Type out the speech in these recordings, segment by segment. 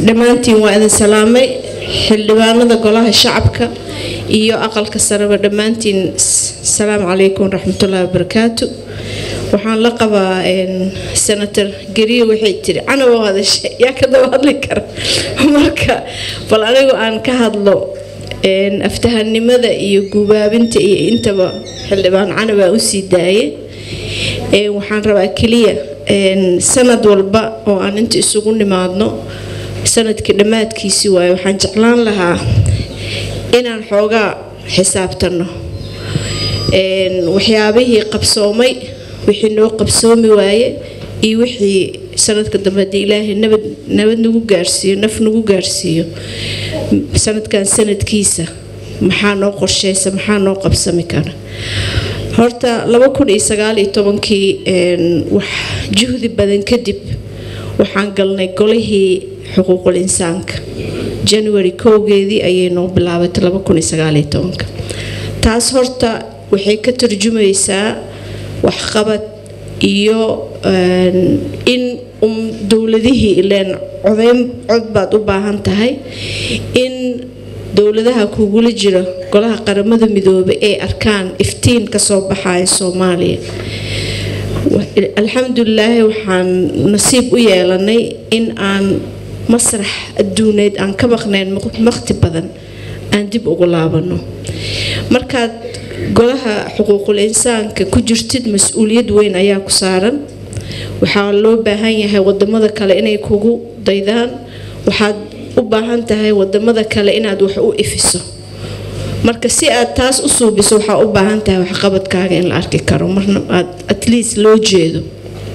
dhammaantiin waa idin salaamay xildhibaanada golaha shacabka iyo aqalka sareba dhammaantiin asalaamu calaykum waraxmatullaahi wabarakaatu waxaan la qabaa senator geriye waxay tiri canawa hadashay yaa ka daba hadli kara marka bal anigu aan ka hadlo aftahanimada iyo gubaabinta iyo intaba xildhibaan canabaa usii daaye waxaan rabaa keliya sanad walba oo aan inta isugu nimaadno sanadkii dhammaadkiisii waaye waxaan jeclaan lahaa inaan xoogaa xisaabtanno waxyaabihii qabsoomay wixii noo qabsoomi waaye iyo wixii sanadka dambe haddii ilaahay nabad nabad nagu gaarsiiyo naf nagu gaarsiiyo sanadkan sanadkiisa maxaa noo qorsheysa maxaa noo qabsami kara horta laba kun iyo sagaal iyo tobankii wax juhdi badan kadib waxaan galnay golihii xuquuqul insaanka january kowgeedii ayay noo bilaabatay laba kun iyo sagaal iyo tobanka taas horta waxay ka turjumaysaa waxqabad iyo in dowladihii ileen codeyn cod baad u baahan tahay in dowladaha kugula jira golaha qaramada midoobay ay arkaan iftiin kasoo baxaya soomaaliya alxamdulilaahi waxaan nasiib u yeelanay in aan masrax adduuneed aan ka maqnayn waqti badan aan dib ugu laabano markaad golaha xuquuqul insaanka ku jirtid mas-uuliyad weyn ayaa ku saaran waxaa loo baahan yahay wadamada kale inay kugu daydaan waxaad u baahan tahay wadamada kale inaad wax u ifiso marka si aad taas u suubiso waxaa u baahan tahay waxqabadkaaga in la arki karo marna aad at least loo jeedo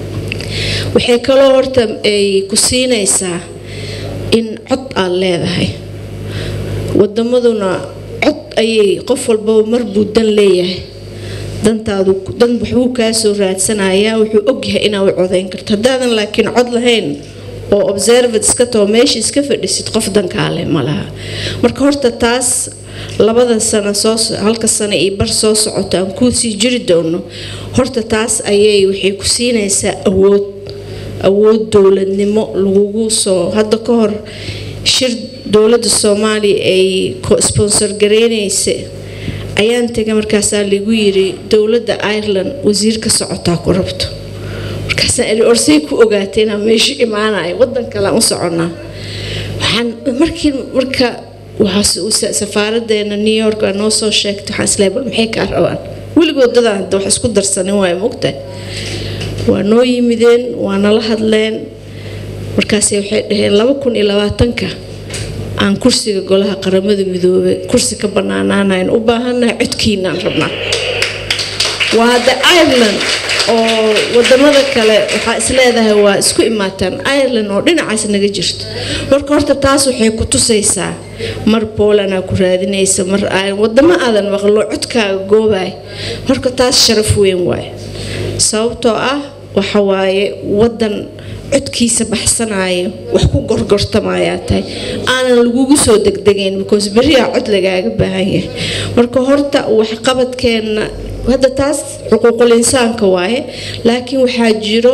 waxay kaloo horta ay ku siinaysaa in cod aad leedahay wadamaduna cod ayay qof walbaba marbuu dan leeyahay dantaadu dan waxbuu kaa soo raadsanayaa wuxuu ogyahay inaad u codayn karto haddaadan laakiin cod lahayn oo observat iska tao meesha iska fadhisid qof dankaale ma laha marka horta taas labada sano soo halka sano iyo bar soo socoto aan kuu sii jiri doono horta taas ayay waxay ku siinaysaa awood awood dowladnimo lagugu soo hadda ka hor shir dowladda soomaaliya ay sponsor gareynaysa ayaan tegay markaasaa lagu yiri dowladda ireland wasiir ka socotaa ku rabto markaasaan orsay ku ogaatay inaan meesha imaanayo wadan kalean u soconaa waxaan markii marka safaaradeena new york aa noo soo sheegtay waxaan isleeyahay bal maxay kaa rabaan weligood dadaan hadda wax isku darsanin waay mogtahay waa noo yimideen waa nala hadleen markaase waxay dhaheen laba kun iyo labaatanka aan kursiga golaha qaramada midoobay kursi ka banaanaanayn u baahannahay codkiinaan rabnaa waa hadda ireland oo wadamada kale waxaa isleedahay waa isku imaataan ireland oo dhinacaas naga jirto marka horta taas waxay ku tusaysaa mar boolanaa ku raadinaysa mar wadamo aadan maqlo codkaaga goobaay marka taas sharaf weyn waaye sababtoo ah waxa waaye wadan codkiisa baxsanaayo wax ku gorgortamayaa tahay aanan lagugu soo degdegayn because beriyaa cod lagaaga baahan yahay marka horta waxqabadkeenna hadda taas xuquuqul insaanka waaye laakiin waxaa jiro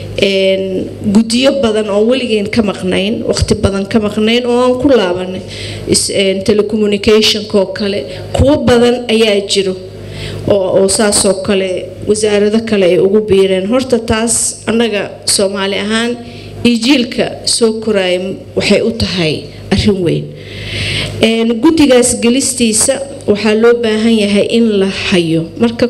guddiyo badan oo weligeen ka maqnayn waqti badan ka maqnayn oo aan ku laabanay telecommunicationka oo kale kuwo badan ayaa jiro oo saasoo kale wasaarado kale ay ugu biireen horta taas annaga soomaali ahaan iyo jiilka soo koraaya waxay u tahay arrin weyn guddigaas gelistiisa waxaa loo baahan yahay in la hayo marka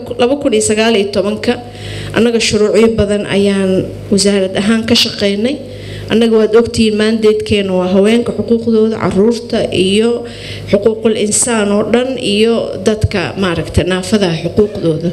ka annaga shuruucyo badan ayaan wasaarad ahaan ka shaqeynay annaga waad ogtihiin maandeedkeena waa haweenka xuquuqdooda caruurta iyo xuquuqul insaan oo dhan iyo dadka maaragta naafadaha xuquuqdooda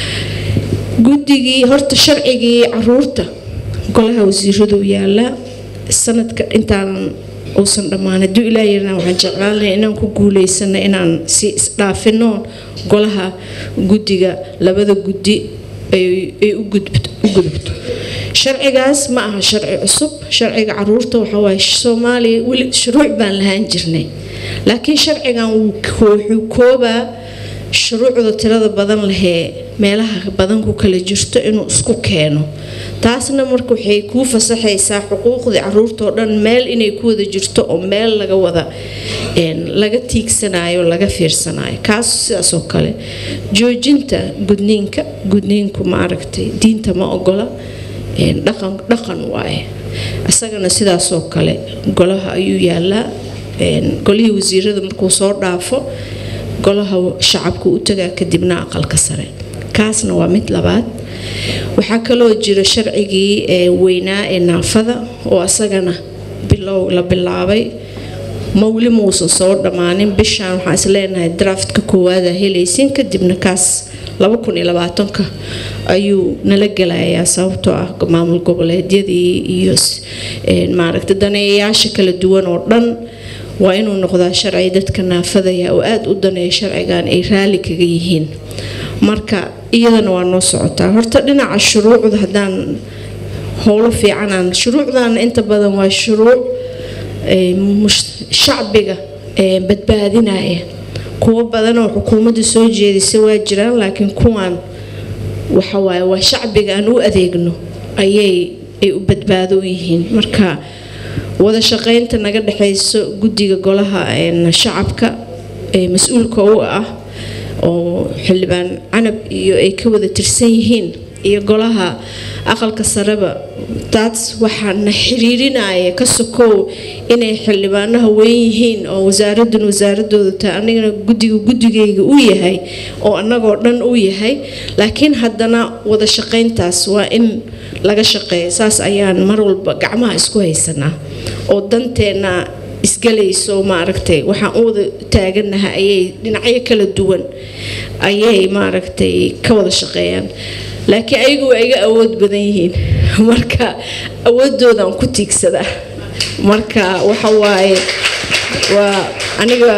guddigii horta sharcigii caruurta golaha wasiiradu yaalaa sanadka intaanan uusan dhammaan hadduu ilaa yarna waxaan jeclaan lahay inaan ku guuleysano inaan si isdhaafino golaha guddiga labada guddi ay u gudubto sharcigaas ma aha sharci cusub sharciga caruurta waxawaaye soomaaliya weli shuruuc baan lahaan jirnay laakiin sharcigan wuxuu koobaa shuruucda tirada badan lahee meelaha badan ku kala jirto inuu isku keeno taasna marka waxay kuu fasaxaysaa xuquuqdii caruurtao dhan meel inay ku wada jirto oo meel laga wada laga tiigsanayo laga fiirsanayo kaas sidaasoo kale joojinta gudniinka gudniinku maaragtay diinta ma ogola dhaqan dhaqan waaye isagana sidaasoo kale golaha ayuu yaalaa golihii wasiirada markuu soo dhaafo golaha shacabka u tagaa kadibna aqalka sare kaasna waa mid labaad waxaa kaloo jira sharcigii weynaa ee naafada oo isagana bilow la bilaabay mawli muusan soo dhammaanin bishaan waxaan is leenahay draftka koowaada helaysin kadibna kaas ka ayuu nala gelayaa sababtoo ah maamul goboleedyadii iyo maaragta daneeyayaasha kala duwan oo dhan waa inuu noqdaa sharci dadka naafadaya oo aada u daneeya sharcigan ay raali kaga yihiin marka iyadana waa noo socotaa horta dhinaca shuruucda haddaan howlo fiicanaan shuruucdana inta badan waa shuruuc shacbiga badbaadinaya kuwo badanoo xukuumadda soo jeedisa waa jiraan laakiin kuwan waxawaaye waa shacbiga aan u adeegno ayay ay u badbaado u yihiin marka wada shaqeynta naga dhexayso guddiga golaha shacabka ee mas-uulka u ah oo xildhibaan canab iyo ay ka wada tirsan yihiin iyo golaha aqalka sareba taas waxaana xiriirinaya ka sokow inay xildhibaanaha weyn yihiin oo wasaaradan wasaaradooda tahay anigana guddiga guddigayga u yahay oo annagoo dhan u yahay laakiin haddana wada shaqayntaas waa in laga shaqeeya saas ayaan mar walba gacmaha isku haysanaa oo danteenna isgalayso maaragtay waxaan u wada taaganahay ayay dhinacyo kala duwan ayay maaragtay ka wada shaqeeyaan laakiin ayagu waa iga awood badan yihiin marka awooddoodaan ku tiigsadaa marka waxa waaye waa aniga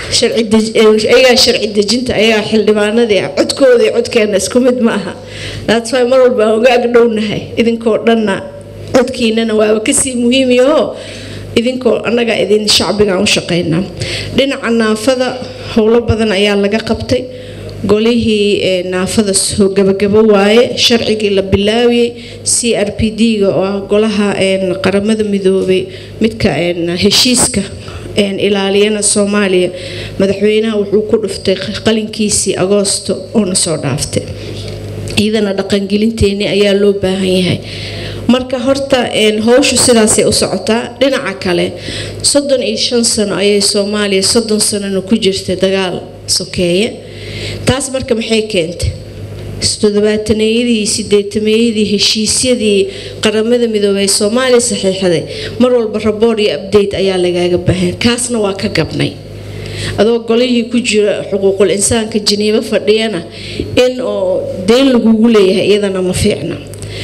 ayagaa sharci dejinta ayagaa xildhibaanadii codkooda iyo codkeena isku mid ma aha that's why mar walba aan uga agdhownahay idinkoo dhanna codkiinana waaba kasii muhiimyaho idinkoo annagaa idin shacbigaan u shaqeynaa dhinaca naafada howlo badan ayaa laga qabtay golihii naafada soo gabagabo waaye sharcigii la bilaabiyey c r p d-ga oo ah golaha qaramada midoobay midka heshiiska ilaaliyana soomaaliya madaxweynaha wuxuu ku dhuftay qalinkiisii agoosto oona soo dhaaftay iyadana dhaqangelinteeni ayaa loo baahan yahay marka horta howshu sidaasay u socotaa dhinaca kale soddon iyo shan sano ayay soomaaliya soddon sanona ku jirtay dagaal sokeeye taas marka maxay keentay todobaataneyadii sideetameeyadii heshiisyadii qaramada midoobey ee soomaaliya saxiixday mar walba raboor iyo abdate ayaa lagaaga baahan kaasna waa ka gabnay adoo golihii ku jira xuquuqul insaanka janiibo fadhiyana in oo deyn lagugu leeyahay iyadana ma fiicna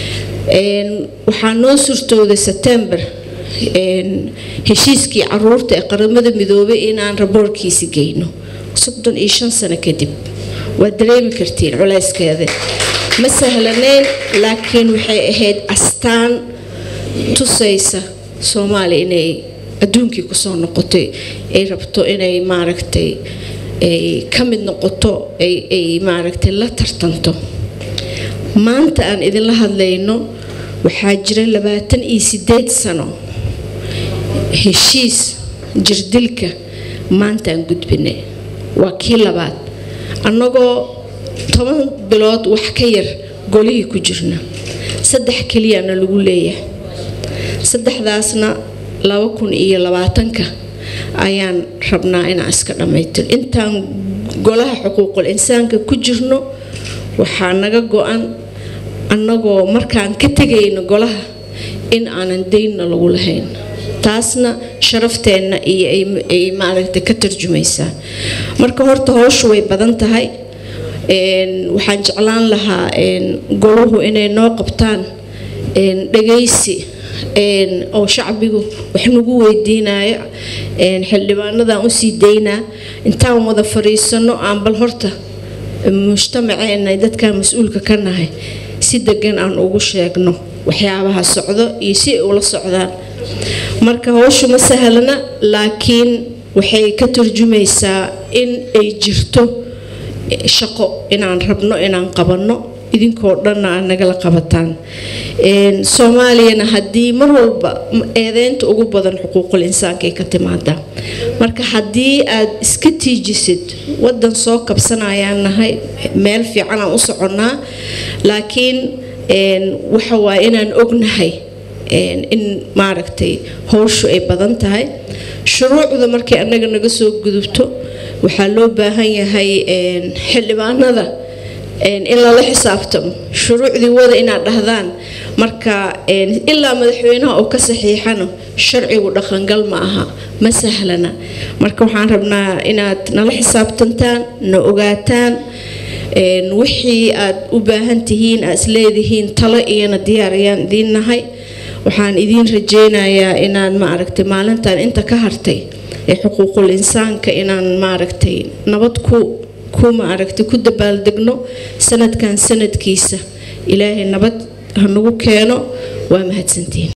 waxaa noo surtooday sebtembar heshiiskii caruurta ee qaramada midoobay inaan raboorkiisi geyno soddon iyo shan sano kadib waad dareemi kartiin culayskeeda ma sahlanayn laakiin waxay ahayd astaan tusaysa soomaaliya inay adduunkii kusoo noqotay ay rabto inay maaragtay ay ka mid noqoto ay maaragtay la tartanto maanta aan idinla hadlayno waxaa jira labaatan iyo sideed sano heshiis jirdilka maanta aan gudbinay waa kii labaad annagoo toban bilood wax ka yar golihii ku jirna saddex keliyana lagu leeyahay saddexdaasna laba kun iyo labaatanka ayaan rabnaa inaan iska dhammaytir intaan golaha xuquuqul insaanka ku jirno waxaa naga go-an annagoo markaan ka tegayno golaha in aanan daynna lagu lahayn taasna sharafteenna iyo ay maaragtay ka tarjumaysaa marka horta howshu way badan tahay waxaan jeclaan lahaa goluhu inay noo qabtaan dhagaysi oo shacbigu wax nagu weydiinayo xildhibaanadan usii daynaa intaan wada fariisano aan bal horta mujtamaceena dadkan mas-uulka ka nahay si degan aan ugu sheegno waxyaabaha socdo iyo si ay ula socdaan marka howshu ma sahlana laakiin waxay ka turjumaysaa in ay jirto shaqo inaan rabno inaan qabanno idinkoo dhanna aad nagala qabataan soomaaliyana haddii mar walba eedeynta ugu badan xuquuqul insaankaay ka timaadaa marka haddii aad iska tiijisid wadan soo kabsanayaan nahay meel fiican aan u soconnaa laakiin waxa waaye inaan ognahay in maaragtay howshu ay badan tahay shuruucda markay annaga naga soo gudubto waxaa loo baahan yahay xildhibaanada in lala xisaabtamo shuruucdii wada inaad dhahdaan marka ilaa madaxweynaha oo ka saxiixano sharcigu dhaqangal ma aha ma sahlana marka waxaan rabnaa inaad nala xisaabtantaan na ogaataan wixii aad u baahan tihiin aad isleedihiin talo iyana diyaar ayaan idiin nahay waxaan idiin rajeynayaa inaan maaragtay maalintan inta ka hartay ee xuquuqul insaanka inaan maaragtay nabad ku ku maaragtay ku dabaaldegno sanadkan sanadkiisa ilaahay nabad ha nagu keeno waa mahadsantiin